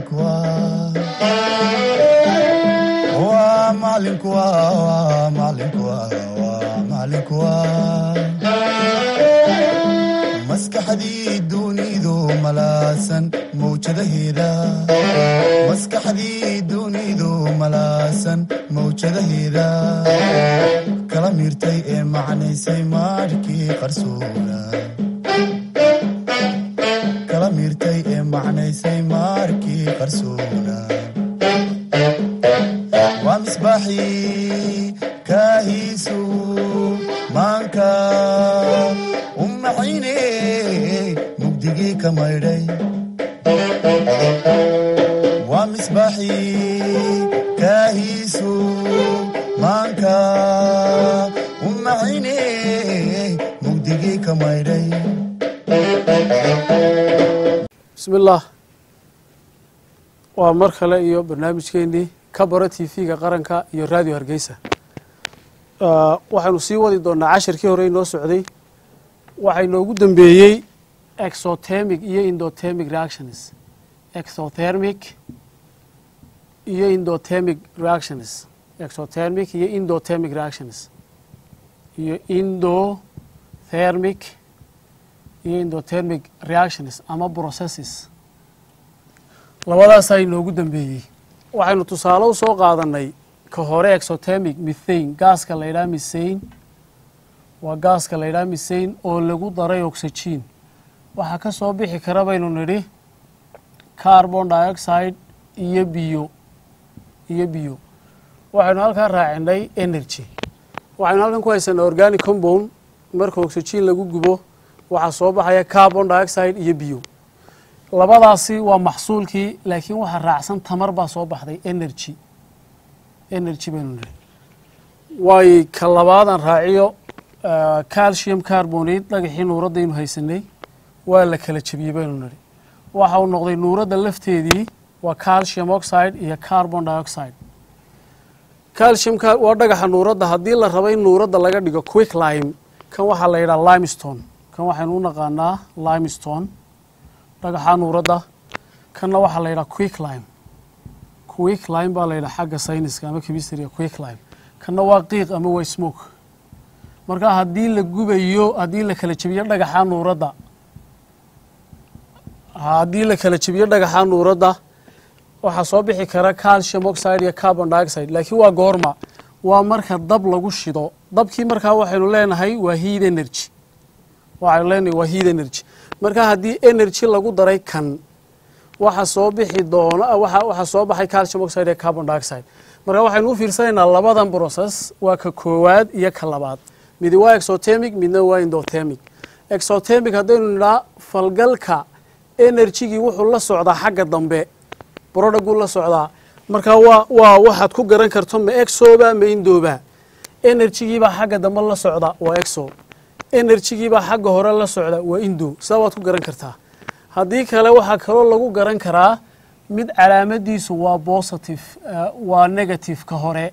maalinku waa waa maalinku waa waa maalinku waa waa maalinku waa maskaxdii dunidu malaasan mawjadaheeda maskaxdii dunidu malaasan mawjadaheeda kala miirtay ee macnaysay maarhkii qarsoona kala miirtay ee macnaysay maarkii qarsoona waa misbaaxii kaahiisu maanka u maxayne mugdigii ka maydhay waa misbaaxii kaahiisu maanka u maxayne mugdigii ka maydhay bismillaah waa mar kale iyo barnaamijkeenii ka baro t v-ga qaranka iyo raadiyo hargeysa waxaynu sii wadi doonaa cashirkii hore inoo socday waxaa inoogu dambeeyey exothermic iyo indothermic reactions exothermic iyo indothermic reactions exothermic iyo indothermic reactions iyo indothermic iyo indothermic reactions ama processes labadaasaa inoogu dambeeyey waxaynu tusaale u soo qaadanay ka hore exothermic mithane gaaska la ydhaha mithane waa gaaska la ydhaha mithane oo lagu daray oxygen waxaa ka soo bixi kara baynu nidhi carbon dioxide iyo biyo iyo biyo waxaynu halkaa raacinay energy waxaynu halkan ku haysanaa organic compound marka oxygen lagu gubo waxaa soo baxaya carbon dioxide iyo biyo labadaasi waa maxsuulkii laakiin waxaa raacsan tamar baa soo baxday energy energy baynu nidhi waay ka labaadaan raaciyo calcium carbonate dhagaxii nuuraddaynu haysanay waa la kala jebiyey baynu nidhi waxa uu noqday nuuradda lafteedii waa calcium oxide iyo carbon dioxide calcium waa dhagaxa nuuradda haddii la rabo in nuuradda laga dhigo quick lime kan waxaa la yidhaha limestone kan waxaynu u naqaanaa limestone dhagaxa nuuradda kanna waxaa la yidhaha quick lime quick lime baa la yidhaha xagga sayniska ama chemistryga quick lime kanna waa qiiq ama waa smoke marka haddii la gubayo haddii la kala jebiyo dhagaxa nuuradda haddii la kala jebiyo dhagaxa nuuradda waxaa soo bixi kara calcium oxide iyo carbon dioxide laakiin waa goorma waa marka dab lagu shido dabkii markaa waxaynu leenahay waa heat energy waxaynu leenahay waa heat energy marka haddii energy lagu daray kan waxa soo bixi doona waxaa soo baxay calcium oxide iyo carbon dioxide marka waxaynu u fiirsanaynaa labadan process waa ka koowaad iyo ka labaad midi waa exothermic midna waa indothermic exothermic haddaynu nidhaa falgalka energygii wuxuu la socdaa xagga dambe brodhaguu la socdaa marka waa waa waxaad ku garan karto ma exoba ma indoba energygiibaa xagga dambe la socda waa exo energygiibaa xagga hore la socda waa indo sidaa waad ku garan kartaa haddii kale waxaa kaloo lagu garan karaa mid calaamadiisu waa positive waa negative ka hore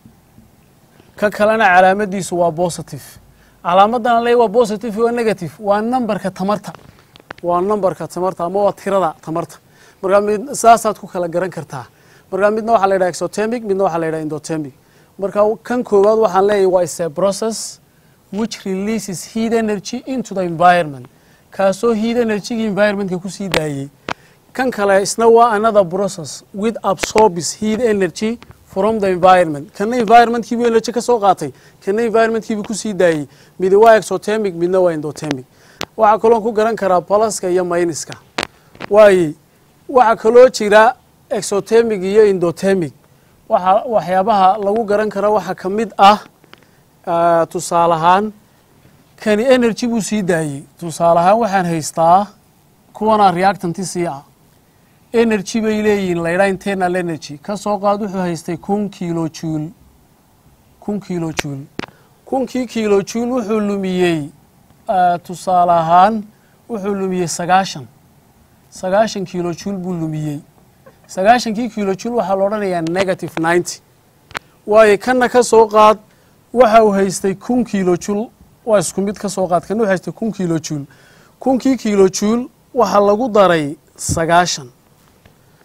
ka kalena calaamadiisu waa positive calaamadana le waa positive waa negative waa numberka tamarta waa numberka tamarta ama waa tirada tamarta markaa mid saasaad ku kala garan kartaa markaa midna waxaa la yidhaha exothermic midna waxaa la yidhaha indothermic marka kan koowaad waxaan leeyahay waa is a process which releases heat energy into the environment kaasoo heat energygii environmentka kusii daayey kan kale isna waa another process with absorbs heat energy from the environment kana environmentkiibu energy ka soo qaatay kana environmentkiibu kusii daayey midi waa exothermic midna waa indothermic waxaa kaloo ku garan karaa balaska iyo mayniska waaye waxaa kaloo jira exothermic iyo indothermic waxa waxyaabaha lagu garan kara waxaa ka mid ah tusaale ahaan kani energy buu sii daayey tusaale ahaan waxaan haystaa kuwanaa reactanti sii ah energy bay leeyihiin laydhaa internal energy ka soo qaad wuxuu haystay kun kilo juul kun kilo juul kunkii kilo juul wuxuu lumiyey tusaale ahaan wuxuu lumiyey sagaashan sagaashan kilo juul buu lumiyey sagaashankii kilo juul waxaa la odhanayaa negative ninety waayo kanna ka soo qaad waxa uu haystay kun kilo juul waa isku mid ka soo qaad kana wuxuu haystay kun kilo juul kunkii kilo juul waxaa lagu daray sagaashan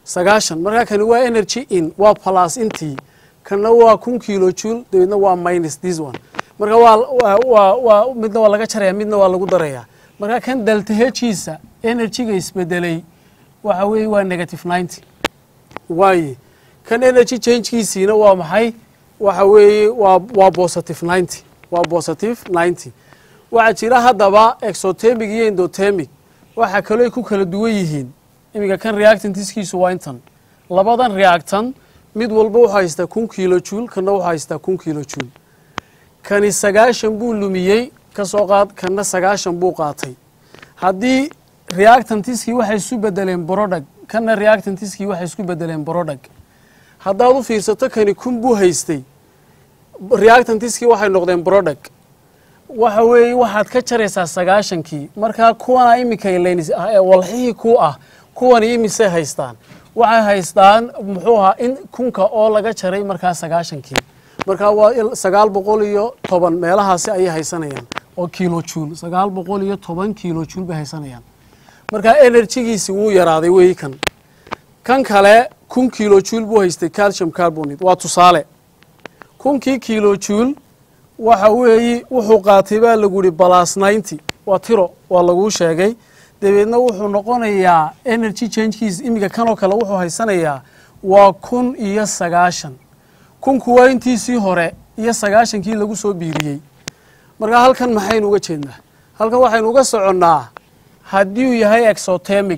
sagaashan markaa kani waa energy in waa plus intii kana waa kun kilo joule dabeedna waa minus this one marka waa waa waa waa midna waa laga jaraya midna waa lagu daraya marka kan delta hejiisa energyga isbedelay waxa weeye waa negative ninety waaye kan energy changekiisiina waa maxay waxa weeye waa waa positive ninety waa positive ninety waxaa jira haddaba exotemic iyo endotemic waxaa kaloo ay ku kala duwan yihiin iminka kan reactantiskiisu waa intan labadan reactan mid walba wuxuu haystaa kun kilo joule kana wuxuu haystaa kun kilo joule kani sagaashan buu lumiyey ka soo qaad kana sagaashan buu qaatay haddii reactantiskii waxay isu bedeleen brodag kana reactantiskii waxay isku bedeleen brodag haddaad u fiirsato kani kun buu haystay reactantiskii waxay noqdeen brodag waxa weeye waxaad ka jaraysaa sagaashankii markaa kuwana iminka walxihii ku ah kuwani imisay haystaan waxay haystaan muxuu ahaa in kunka oo laga jaray markaa sagaashankii markaa waa sagaal boqol iyo toban meelahaasi ayay haysanayaan oo kilo joule sagaal boqol iyo toban kilo joule bay haysanayaan markaa enerjigiisi wuu yaraaday weyi kan kan kale kun kilo joule buu haystay calcium carbonate waa tusaale kunkii kilo joule waxa weeye wuxuu qaatay baa lagu yihi balas ninety waa tiro waa laguu sheegay dabeedna wuxuu noqonayaa energy changekiis iminka kanoo kale wuxuu haysanayaa waa kun iyo sagaashan kunku waa intiisii hore iyo sagaashankii lagu soo biiriyey markaa halkan maxaynu uga jeednaa halkan waxaynu uga soconnaa haddii uu yahay exotemic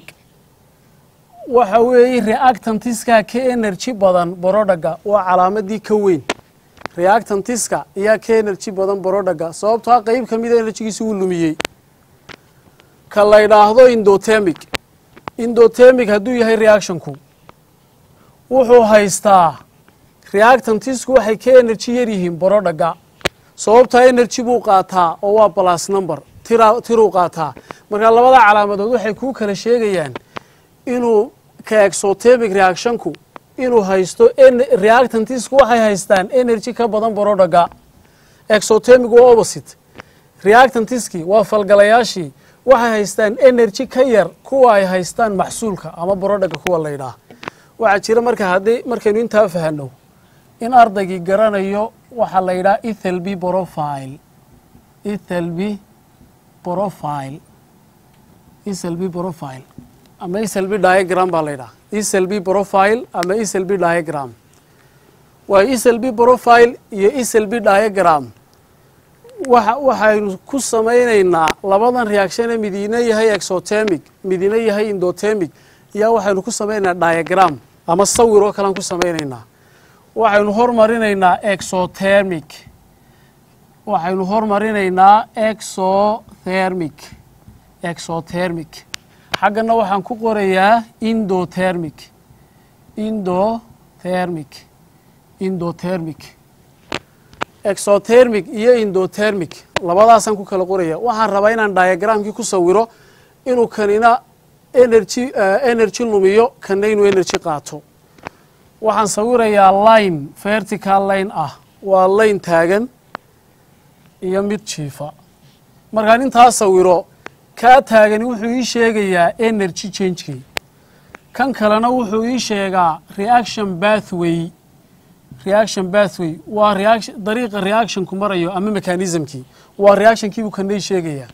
waxa weeye reactantiska ka energy badan borodaga waa calaamadii ka weyn reactantiska ayaa ka energy badan borodaga sababtoa qeyb ka mida enerjigiisi wuu lumiyey ka la ydhaahdo indotemic indotemic hadduu yahay reactionku wuxuu haystaa reactantisku waxay ka energy yar yihiin borodaga sababtaa energy buu qaataa oo waa balas number tira tiruu qaataa marka labada calaamadood waxay kuu kala sheegayaan inuu ka exotemic reactionku inuu haysto reactantisku waxay haystaan energy ka badan borodaga exotemic waa opposite reactantiski waa falgalayaashii waxay haystaan energy ka yar kuwa ay haystaan maxsuulka ama borodaga kuwa la ydhaah waxaa jira marka haddii markaynu intaa fahano in ardaygii garanayo waxaa la yidhaha ethelb profile ethelb profile ethelb profile ama ethelb diagram baa la ydhaha ethelb profile ama ethelb diagram waayo ethelb profile iyo ethelb diagram waxa waxaynu ku samaynaynaa labadan reactione midina yahay exotemic midina yahay indotemic iyaa waxaynu ku samaynaynaa diagram ama sawir oo kalean ku samaynaynaa waxaynu hormarinaynaa exothermic waxaynu hormarinaynaa exothermic exothermic xaggana waxaan ku qorayaa indothermic indothermic indothermic exothermic iyo indothermic labadaasaan ku kala qoraya waxaan rabaa inaan diagramkii ku sawiro inuu kanina energy energy lumiyo kana inuu energy qaato waxaan sawirayaa line vertical line ah waa line taagan iyo mid jiifa markaan intaa sawiro kaa taagani wuxuu ii sheegayaa energy changekii kan kalena wuxuu ii sheegaa reaction bathway reaction bathway waa reaction dariiqa reactionku marayo ama mechanismkii waa reactionkii buu kana ii sheegayaa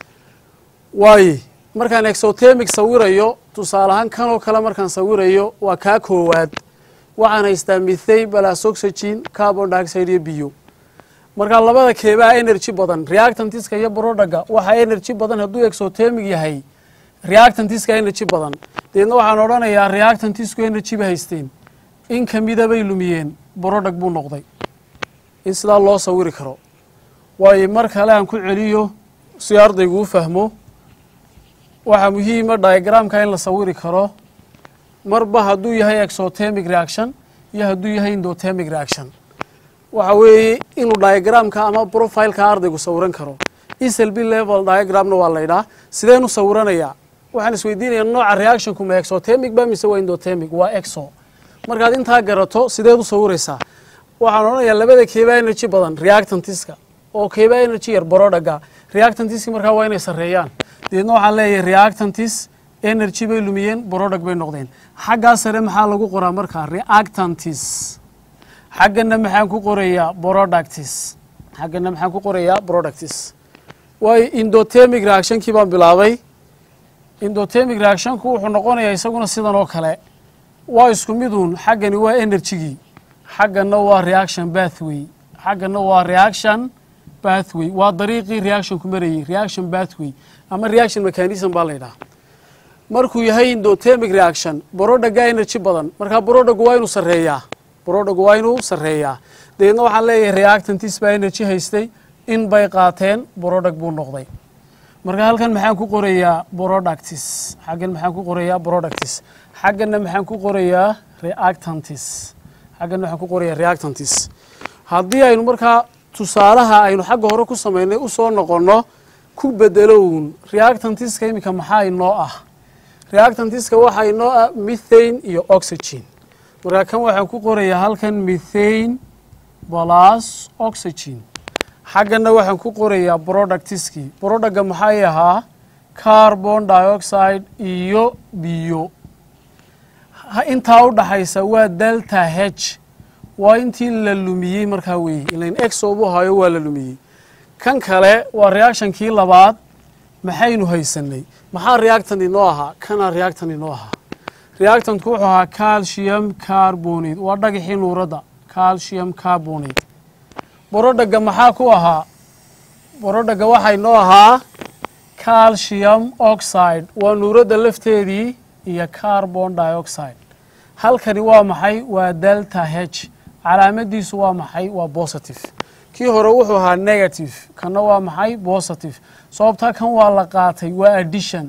waaye markaan exotemic sawirayo tusaale ahaan kanoo kale markaan sawirayo waa kaa koowaad waxaan haystaa mithane balas oxygen carbon dioxide iyo biyo markaa labada keebaa energy badan reactantiska iyo brodaga waxaa energy badan hadduu exotemic yahay reactantiska energy badan deedna waxaan odhanayaa reactantisku energy ba haysteen in kamida bay lumiyeen brodag buu noqday in sidaa loo sawiri karo waayo mar kale aan ku celiyo si ardaygu u fahmo waxaa muhiima diagramka in la sawiri karo marba hadduu yahay exotemic reaction iyo hadduu yahay indotemic reaction waxa weeye inuu diagramka ama profileka ardaygu sawiran karo eslb level diagramna waa laydhaa sideenu sawiranayaa waxaan isweydiinaya nooca reactionku ma exotemic ba mise waa indotemic waa exo markaad intaa garato sideed u sawiraysaa waxaan odhanayaa labada keebaa energy badan reactantiska oo keebaa energy yar borodaga reactantiski markaa waa inay sarreeyaan deedna waxaan leeyahay reactantis energy bay lumiyeen product bay noqdeen xaggaa sare maxaa lagu qoraa markaa reactantis xaggana maxaan ku qorayaa productis xaggana maxaan ku qorayaa productis waayo indotemic reactionkii baan bilaabay indotemic reactionku wuxuu noqonayaa isaguna sidan oo kale waa isku miduun xaggani waa energygii xaggana waa reaction bathway xaggana waa reaction bathway waa dariiqii reactionku marayey reaction bathway ama reaction mechanism baa la yidhaha markuu yahay indotemic reaction borodaga energy badan markaa borodagu waa inuu sarreeyaa borodagu waa inuu sarreeyaa dabeedna waxaan leeyahay reactantis baa energy haystay in bay qaateen borodag buu noqday marka halkan maxaan ku qorayaa productis xaggan maxaan ku qorayaa productis xaggana maxaan ku qorayaa reactantis xaggana maxaan ku qorayaa reactantis haddii aynu markaa tusaalaha aynu xagga hore ku samaynay usoo noqonno ku bedelown reactantiska iminka maxaa inoo ah reactantiska waxaa inoo ah mithane iyo oxygen markaa kan waxaan ku qorayaa halkan mithane plus oxygen xaggana waxaan ku qorayaa productiskii productga maxay ahaa carbon dioxide iyo biyo intaa u dhaxaysa waa delta h waa intii la lumiyey markaa weeye ilan exobu hayo waa la lumiyey kan kale waa reactionkii labaad maxaynu haysanay maxaa reactant inoo ahaa kanaa reactant inoo ahaa reactantku wuxuu ahaa calcium carbonate waa dhagaxii nuuradda calcium carbonate borodhaga maxaa ku ahaa borodhaga waxaa inoo ahaa calcium oxide waa nuuradda lafteedii iyo carbon dioxide halkani waa maxay waa delta h calaamadiisu waa maxay waa positive kii hore wuxuu ahaa negative kanna waa maxay positive sababtaa kan waa la qaatay waa addition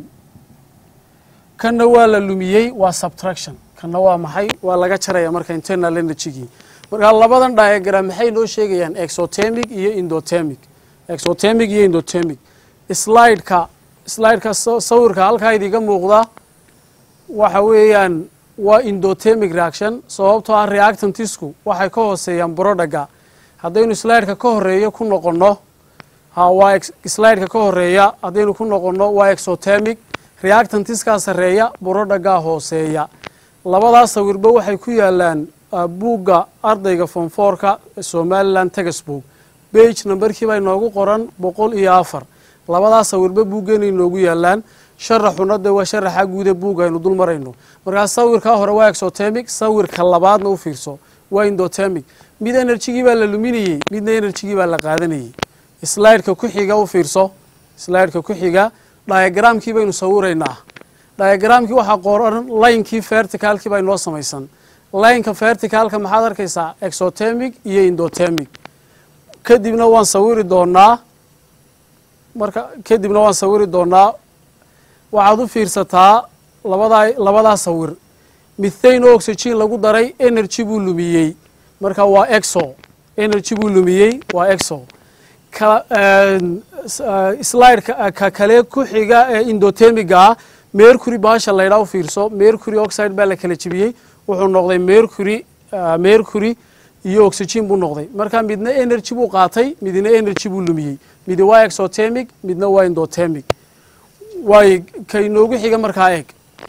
kanna waa la lumiyey waa subtraction kanna waa maxay waa laga jaraya marka internal energygii markaa labadan diagram maxay noo sheegayaan exotemic iyo indotemic exotemic iyo indotemic slideka slideka sawirka halkaa idiga muuqda waxa weeyaan waa indotemic reaction sababtoo ah reactantisku waxay ka hooseeyaan brodhaga haddaynu slideka ka horeeyo ku noqonno ha waa slideka ka horeeya haddaynu ku noqonno waa exotemic reactantiskaa sarreeya brodhagaa hooseeya labadaas sawirba waxay ku yaalaan buugga ardayga fonfoorka somalilan textbook bage numberkii baa inoogu qoran boqol iyo afar labadaas sawirba buuggeena inoogu yaalaan sharaxuna de waa sharaxa guude buugga aynu dul marayno markaa sawirkaa hore waa exotemic sawirka labaadna u fiirso waa indotemic mid energygii baa la luminayey midna energygii baa la qaadanayey slideka ku xiga u fiirso slideka ku xiga diagramkii baynu sawiraynaa diagramkii waxaa qoran linekii verticalkii baa inoo samaysan lineka verticalka maxaad arkaysaa exotemic iyo indotemic kadibna waan sawiri doonaa marka kadibna waan sawiri doonaa waxaad u fiirsataa labadaa labadaa sawir mithane o oxygen lagu daray energy buu lumiyey marka waa exo energy buu lumiyey waa exo slideka ka kale ku xiga ee indotemiga ah mercury baasha laydhaa u fiirso mercury oxide baa la kala jebiyey wuxuu noqday mercury mercury iyo oxygen buu noqday marka midna energy buu qaatay midna energy buu lumiyey midi waa exotemic midna waa indotemic waay ka inoogu xiga markaa eeg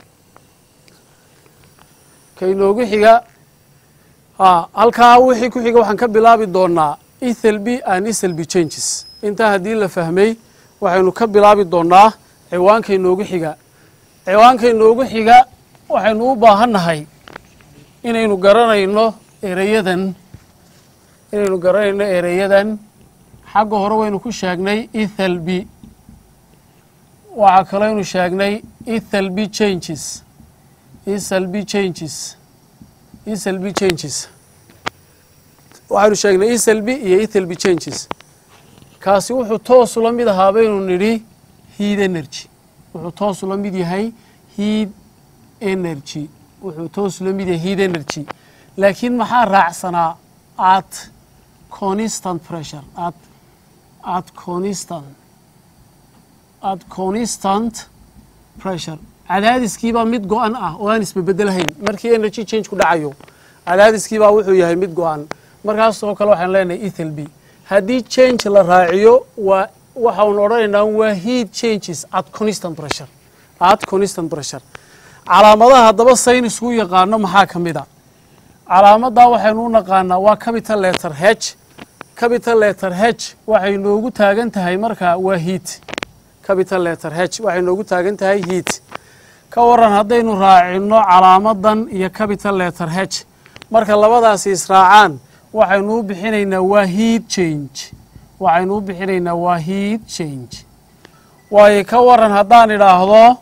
ka inoogu xiga a halkaa wixii ku xiga waxaan ka bilaabi doonaa ethelby and ethelby changes intaa haddii la fahmay waxaynu ka bilaabi doonaa ciwaanka inoogu xiga ciwaanka inoogu xiga waxaynu u baahannahay inaynu garanayno ereyadan inaynu garanayno ereyadan xagga hore waynu ku sheegnay ethelby waxaa kalooynu sheegnay ethelby changes ethelby changes ethelby changes waxaynu sheegnay ethelby iyo ethelby changes kaasi wuxuu toos ula mid ahaa baynu nidhi heat energy wuxuu toos ula mid yahay heat energy wuxuu toos ula mid yahay heat energy laakiin maxaa raacsanaa at constant pressure at at constant at constant pressure cadaadiskiibaa mid go-an ah oo aan isbebedelahayn markii energy change ku dhacayo cadaadiskiibaa wuxuu yahay mid go-an markaasoo kale waxaan leenahay ethelby haddii change la raaciyo waa waxaanu odhanaynaa waa heat changes at constant pressure at constant pressure calaamadaha haddaba saynisku yaqaano maxaa ka mid a calaamaddaa waxaynu u naqaanaa waa capital letter h capital letter h waxay noogu taagan tahay marka waa heat capital letter h waxay noogu taagan tahay heat ka waran haddaynu raacino calaamadan iyo capital letter h marka labadaasi israacaan waxaynu u bixinaynaa waa heat change waxaynu u bixinaynaa waa heat change waayo ka waran haddaan idhaahdo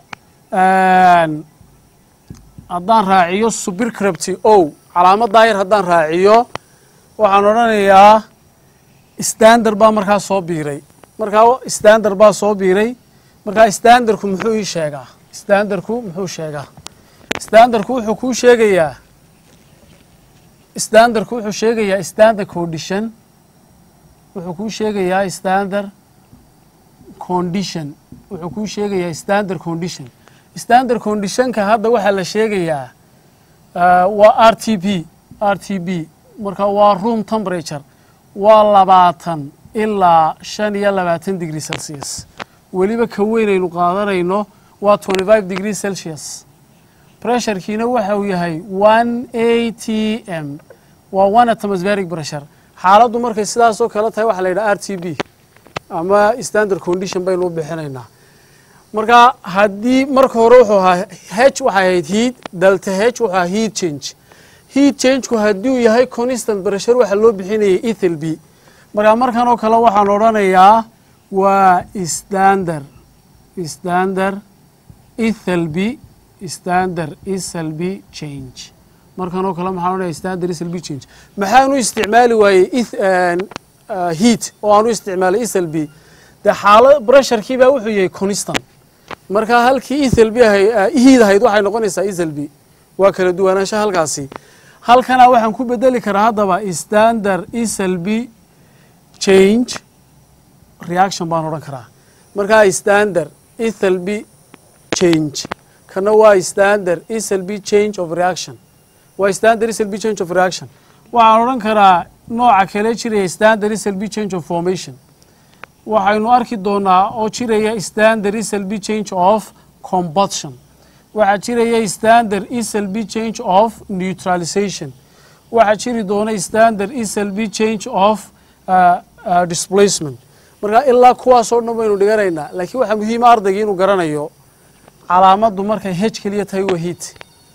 haddaan raaciyo subircrapty o calaamaddaa yar haddaan raaciyo waxaan odhanayaa standard baa markaa soo biiray markaa standard baa soo biiray markaa standardku muxuu ii sheegaa standardku muxuu sheegaa standardku wuxuu kuu sheegayaa standardku wuxuu sheegayaa standard condition wuxuu kuu sheegayaa standard condition wuxuu kuu sheegayaa standard condition standard conditionka hadda waxaa la sheegayaa waa r t p r t b marka waa room temperature waa labaatan ilaa shan iyo labaatan degree celsius weliba ka weynaynu qaadanayno waa twenty five degree celsius pressurekiina waxa uu yahay one a t m waa one atmospheric pressure xaaladdu markay sidaasoo kale tahay waxaa la yidhaha r t b ama standard condition baynu u bixinaynaa marka haddii marka hore wuxuu ahaa h waxay ahayd heat delta h wuxuu ahaa heat change heat changeku haddii uu yahay constant pressure waxaa loo bixinayay ethel b marka markan oo kale waxaan odhanayaa waa standard standard ethel b standard ethel b change markan oo kale maxaan odhanaya standard ethel b change maxaanu isticmaali waayey heat oo aanu isticmaalay ethel b dee xaala pressurekii baa wuxuu yahay constant marka halkii ethel b ahay heat ahayd waxay noqonaysaa ethel b waa kala duwanaansha halkaasi halkana waxaan ku bedeli karaa haddaba standard ethel b change reaction baan odhan karaa markaa standard ethel b change kana waa standard ethel b change of reaction waa standard ethel b change of reaction waxaan odhan karaa nooca kale jiraya standard ethel b change of formation waxaynu arki doonaa oo jiraya standard ethel b change of combustion waxaa jiraya standard ethel b change of neutralization waxaa jiri doona standard ethel b change of uh, uh, displacement marka ilaa kuwaasoo dhan baynu dhiganaynaa laakiin waxaa muhiima ardayga inuu garanayo calaamaddu markay h keliya tahay waa heat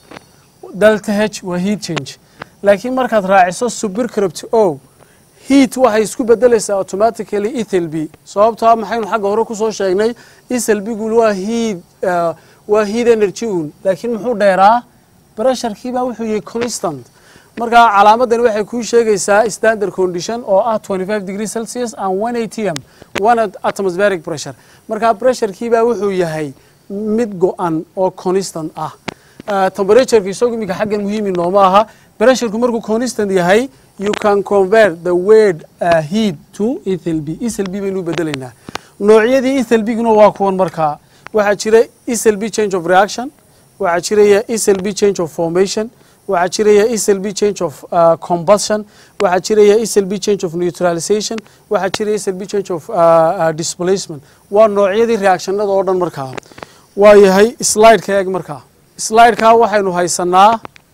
delta h waa heat change laakiin markaad raaciso supercrypt o heat waxay isku bedelaysaa automatically ethel b sababtaa maxaynu xagga hore kusoo sheegnay ethel bgu waa heat waa heat energy un laakiin muxuu dheeraa pressurekiibaa wuxuu yahay constant marka calaamadani waxay kuu sheegaysaa standard condition oo ah twenty five degree celsius and one a t m one atmospheric pressure marka pressurekiibaa wuxuu yahay mid go-an oo constant ah temperatureka isagu iminka xaggan muhiimi nooma aha pressureku markuu constant yahay you can convert the word uh, heat to ethel b ethel b baynu u bedelaynaa noocyadii ethel bguna waa kuwan markaa waxaa jira ethel b change of reaction waxaa jiraya ethel b change of formation waxaa jiraya ethel b change of uh, combustion waxaa jiraya ethel b change of neutralization waxaa jiraya ethel b change of uh, uh, displacement waa noocyadii reactionada oo dhan markaa waa yahay slideka eeg markaa slideka waxaynu haysanaa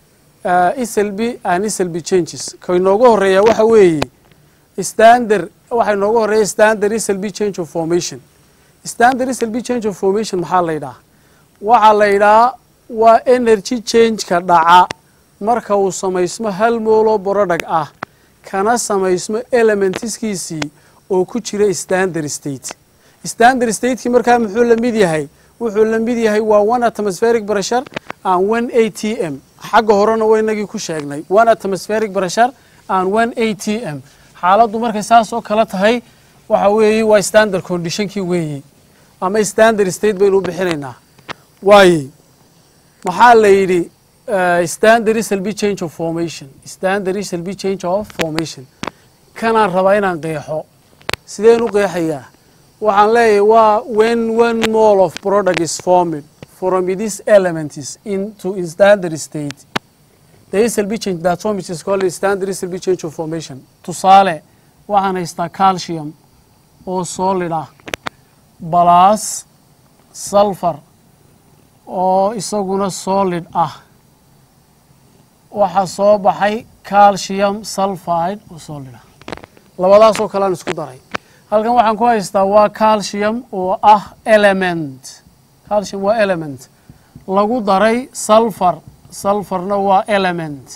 ethel b and ethel b changes ka inoogu horeeya waxa weeye standard waxaa inoogu horeeya standard ethel b change of formation standard ethel b change of formation maxaa la yidhaha waxaa la yidhaha waa energy changeka dhaca marka uu samaysmo hal moolo borodhag ah kana samaysmo elementiskiisii oo ku jira standard state standard stateki markaa muxuu la mid yahay wuxuu la mid yahay waa one atmospheric pressure and one a t m xagga horena waa inagii ku sheegnay one atmospheric pressure and one a t m xaaladdu markay saas oo kale tahay waxa weeye waa standard conditionkii weeye ama standard state baynu u bixinaynaa waaye maxaa la yidhi standard ethel b change of formation standard ethel b change of formation kanaan rabaa inaan qeexo sideen u qeexayaa waxaan leeyahay waa when one mole of product is formed from these elements into in standard state the ethel b change that form is called standard ethel b change of formation tusaale waxaan haystaa calcium oo solid ah plus sulfur oo isaguna solid ah waxaa soo baxay calcium sulfide oo solid ah labadaasoo kale aan isku daray halkan waxaan ku haystaa waa calcium oo ah element calcium waa element lagu daray sulfar sulfarna waa element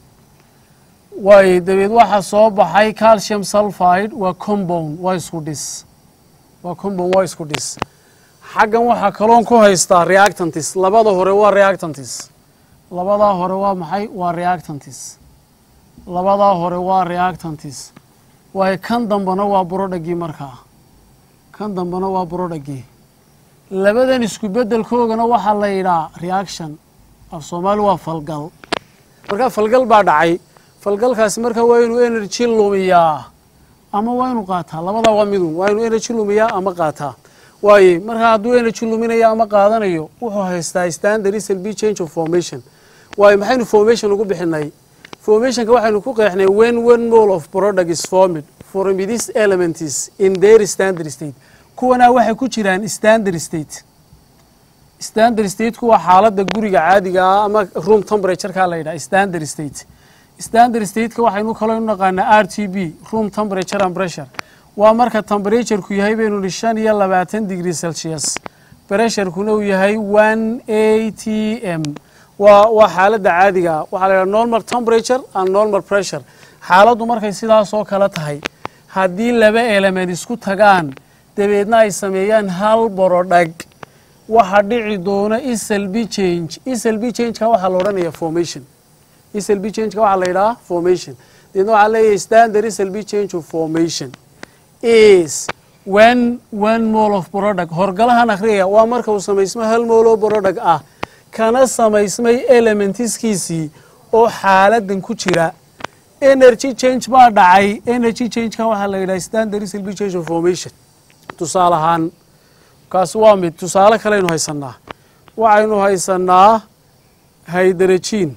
waayo dabeed waxaa soo baxay calcium sulfide waa compound waa isku dhis waa compound waa isku dhis xaggan waxaa kaloon ku haystaa reactantis labada hore waa reactantis labadaa hore waa maxay waa reactantis labadaa hore waa reactantis waayo kan dambena waa burodhagii markaa kan dambena waa burodhagii labadan isku beddelkoogana waxaa la yidhaa reaction af soomaali waa falgal markaa falgal baa dhacay falgalkaasi markaa waa inuu energy lumiyaa ama waa inuu qaataa labadaa waa midun waa inuu energy lumiyaa ama qaataa waaye markaa hadduu energy luminayo ama qaadanayo wuxuu haystaa standard slb change of formation waayo maxaynu formation ugu bixinay formationka waxaynu ku qeexnay when one mole of product is formed from these elements in their standard state kuwanaa waxay ku jiraan standard state standard stateku waa xaaladda guriga caadiga ah ama room temperaturekaa la yidhaha standard state standard stateka waxaynu kaloo inu naqaanaa r t b room temperature and pressure waa marka temperatureku yahay baynu nihi shan iyo labaatan degree celsius pressurekuna uu yahay one a t m waa waa xaaladda caadiga ah waxaa la yidhaha normal temperature and normal pressure xaaladdu markay sidaasoo kale tahay haddii laba element isku tagaan dabeedna ay sameeyaan hal borodhag waxa dhici doona islb change islb changeka waxaa la odhanaya formation islb changeka waxaa la yidhaha formation dabeedna waxaa leeyahay standard islb change of formation is when one mole of product horgalahan akhriya waa marka uu samaysmo hal mole oo product ah kana samaysmay elementiskiisii oo xaaladan ku jira energy change baa dhacay energy changeka waxaa la yidhaha standard islb change of formation tusaale ahaan kaasi waa mid tusaale kaleynu haysanaa waxaynu haysanaa hydrogen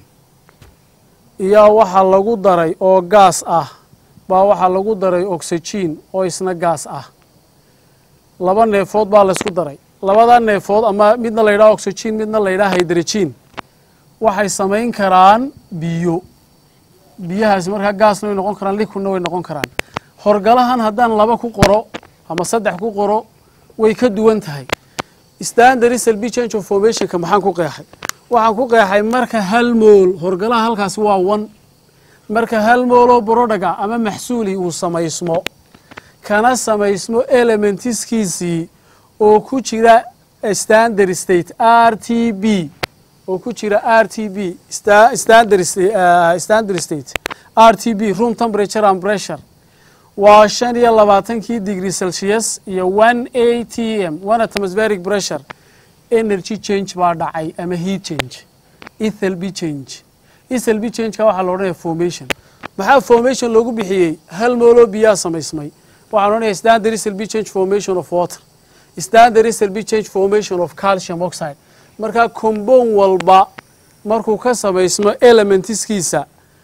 iyaa waxaa lagu daray oo gaas ah baa waxaa lagu daray oxygen oo isna gaas ah laba neefood baa laysku daray labada neefood ama midna la yidhaha oxygen midna la yidhaha hydrogen waxay samayn karaan biyo biyahaasi markaa gaasna way noqon karaan liquidna way noqon karaan horgalahan haddaan laba ku qoro ama saddex ku qoro way ka duwan tahay standard slb change of formationka maxaan ku qeexay waxaan ku qeexay marka hal mool horgalaha halkaasi waa one marka hal mooloo borodhaga ama maxsuuli uu samaysmo kana samaysmo elementiskiisii oo ku jira standard state r t b oo ku jira r t b standard standard state r t b room temperature and pressure waa shan iyo labaatankii degree celsius iyo one a t m one atmospheric pressure energy change baa dhacay ama heat change ethelb change ethelb changeka waxaa la odhanaya formation maxaa formation loogu bixiyey hal mooloo biyaa samaysmay waxaan odhanaya standard ethelb change formation of water standard ethelb change formation of calcium oxide markaa combound walba markuu ka samaysmo elementiskiisa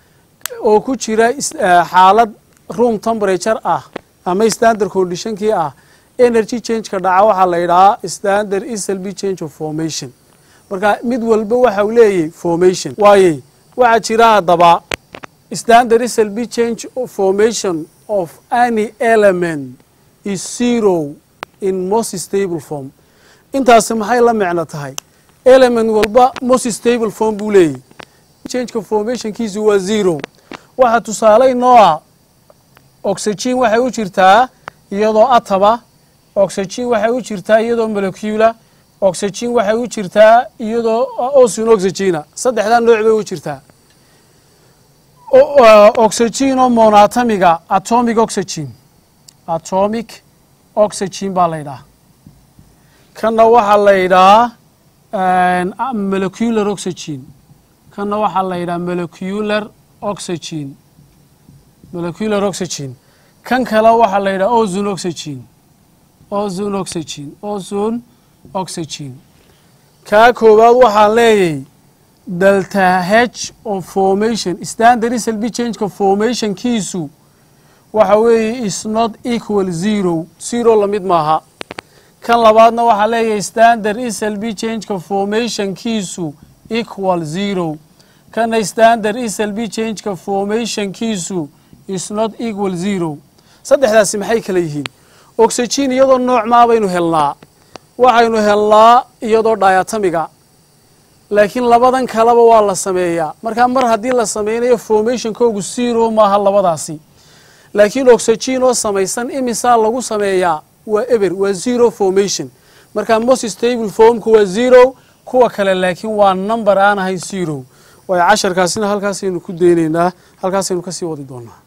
oo ku jira xaalad room temperature ah ama standard conditionkii ah energy changeka dhaca waxaa la yidhahaa standard eslb change of formation marka mid walba waxa uu leeyahy formation waaye waxaa jira haddaba standard eslb change of formation of any element is zero in most stable form intaasi maxay la micno tahay element walba most stable form buu leeyahy changeka formationkiisu waa zero waxaa tusaale inoo ah oxygen waxay u jirtaa iyadoo ataba oxygen waxay u jirtaa iyadoo molecula oxygen waxay u jirtaa iyadoo osin oxygena saddexdaa nooc bay u jirtaa oxygen oo monatomiga atomic oxygen atomic oxygen baa la yidhaha kanna waxaa la yidhahaa molecular oxygen kanna waxaa la yidhaha molecular oxygen molecular oxygen kan kale waxaa la yidhaha ozone oxygen ozone oxygen ozone oxygen kaa koowaad waxaan leeyahay delta h of formation standard slb changeka formationkiisu waxa weeye is not equal zero zero lamid maaha kan labaadna waxaa leeyahay standard slb changeka formationkiisu equal zero kana standard slb changeka formationkiisu is not equal zero saddexdaasi maxay kala yihiin oxygen iyadoo noocmaa baynu helnaa waxaynu helnaa iyadoo diatamiga laakiin labadan kaleba waa la sameeyaa markaa mar haddii la sameynayo formationkoogu zero maaha labadaasi laakiin oxygen oo samaysan imisaa lagu sameeyaa waa eber waa zero formation markaa most stable formku waa zero kuwa kale laakiin waa number aan ahayn zero waayo casharkaasina halkaasaynu ku daynaynaa halkaasaynu kasii wadi doonaa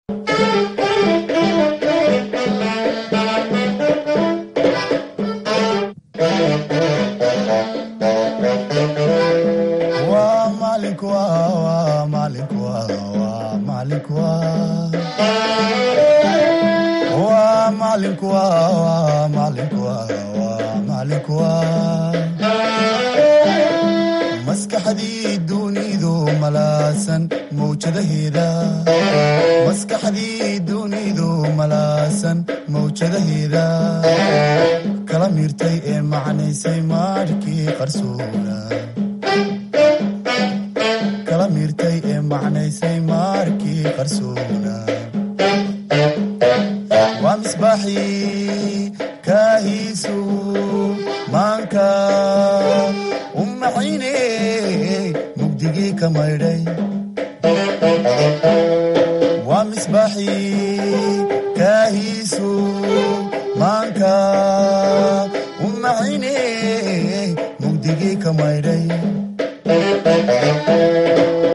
waa maalinku waa waa maalinku waa waa maalinku waa waa maalinku waa waa maalinku waa waa maalinku waa maskaxdii dunidu malaasan mawjadaheeda maskaxdii dunidu malaasan mawjadaheeda kala miirtay ee macnaysay maadhkii qarsoona kala miirtay ee macnaysay maarkii qarsoona waa misbaaxii kaahiisu maanka u maxayne mugdigii ka maydhay waa misbaaxii kaahiisu maanka u maxayne mugdigii ka maydhay